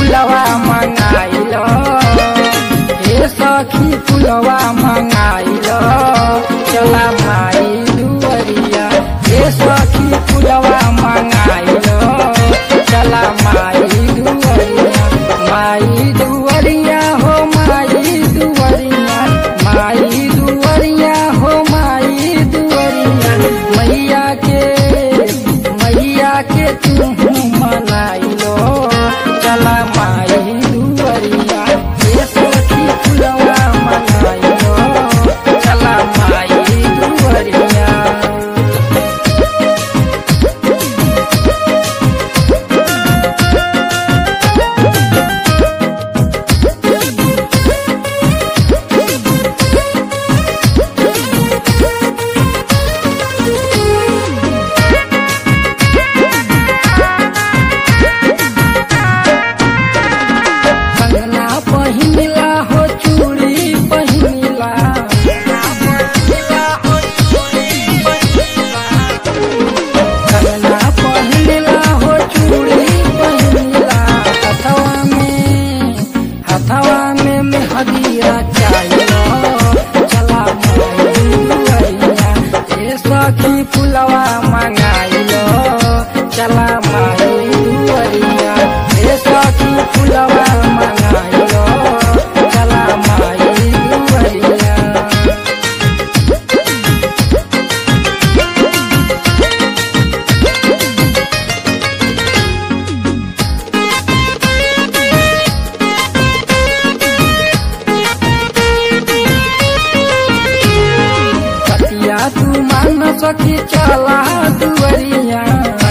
फुलवा मंगाइल हे सखी फुलवा मंगाइल चला माई दुवरिया हे सखी फुलवा मंगाइल चला माई दुवरिया माई दुवरिया हो माई दुवरिया माई दुवरिया हो माई दुवरिया मैया के मैया के तू मनाइलो चला माई दुवरिया हे सखी फुलवा मनाइलो चला माई दुवरिया कंगना पहिनला हो चूड़ी पहिनला कंगना पहिनला हो चूड़ी पहिनला हथवा में हथवा में मेहदीरा चाहिए चला माइया ए सखी फुलवा मंगाइलो चला माई दुवरिया ए सखी फुलवा मंगाइलो चला माई दुवरिया कतिया तू मान सकी चला दुवरिया